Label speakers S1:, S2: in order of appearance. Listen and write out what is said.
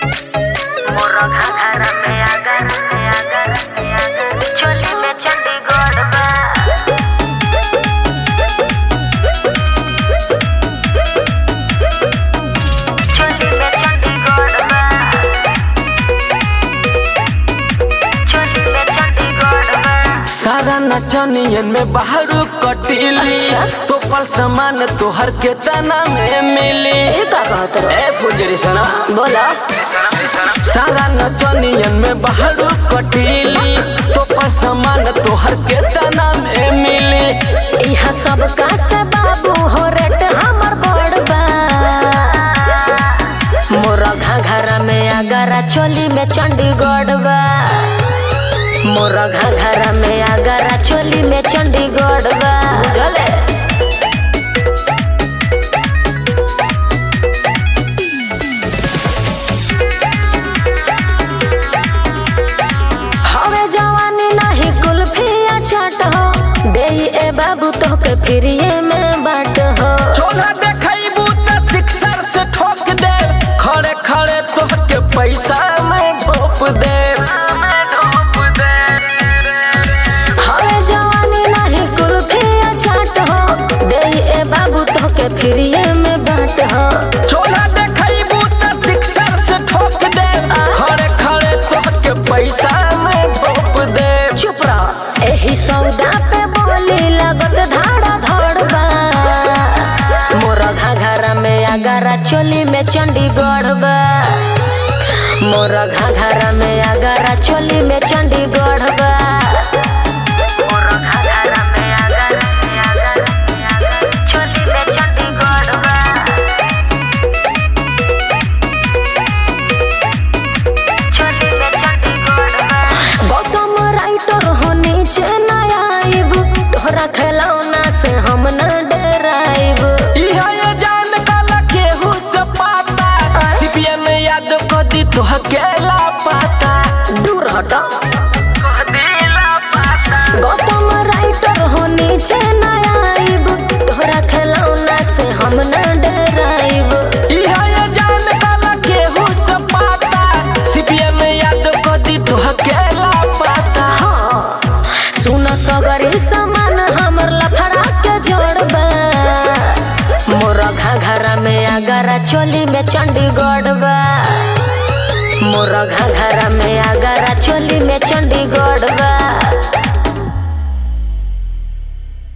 S1: मोरो घाघरा में आगर में आगर में आगर चोली में चंडीगढ़ बा चोली में चंडीगढ़ बा चोली में चंडीगढ़ बा
S2: सारा नचनियन में बाहरू कटीली
S1: अच्छा।
S2: तो पल समान तोहर के तना में मिली
S1: ये का कहत रहो
S2: ए फुलझड़ी सना
S1: बोलो
S2: सारा नचनियन में बाहरू कटीली तो पल समान तोहर के तना में मिली
S1: यहाँ सब का से बाबू हो रेट हमर बड़ बा मोरा घाघरा में आगरा चोली में चंडीगढ़ बा मोरा घाघरा में आगरा चोली में चंडीगढ़ बा बुझले हवे जवानी नहीं कुल्फिया चाट हो दे ए बाबू तो के फ्रीए में बाट हो
S2: चोला देखैबू त सिक्सर से ठोक दे खड़े खड़े तोहके पैसा में ढोप दे
S1: हवे जवानी नहीं कुल्फिया चाट हो दे ए बाबू तो के फ्रीए में बाट हो
S2: चोला देखैबू त सिक्सर से ठोक दे खड़े खड़े तोहके पैसा में ढोप दे
S1: चुप रह एही सौदा पे बोली लगत धाड़ा धड़ बा मोरा घाघरा में आगरा चोली में चंडीगढ़ बा मोरा घाघरा में आगरा चोली में चंडीगढ़ बा मोरा घाघरा में आगरा में आगरा में आगरा चोली में चंडीगढ़ बा चोली में चंडीगढ़ बा गौतम राइटर हो नीचे न आइब तोहरा खिलौना से हम न डराइब
S2: इहा ये जान काला केहू से पाता सीपीएन याद को दी तोहके ला पाता
S1: दूर हट
S2: दिला पाता
S1: गौतम राइटर हो नीचे न आइब तोहरा खिलौना से हम न डराइब
S2: इहा ये जान काला केहू से पाता सीपीएन याद को दी तोहके ला पाता
S1: हाँ सुन सगरी सामान हमर लफड़ा के जोड़बा मोरा घाघरा में आगरा चोली में चंडीगढ़ बा मोरा घाघरा में आगरा चोली में चंडीगढ़ बा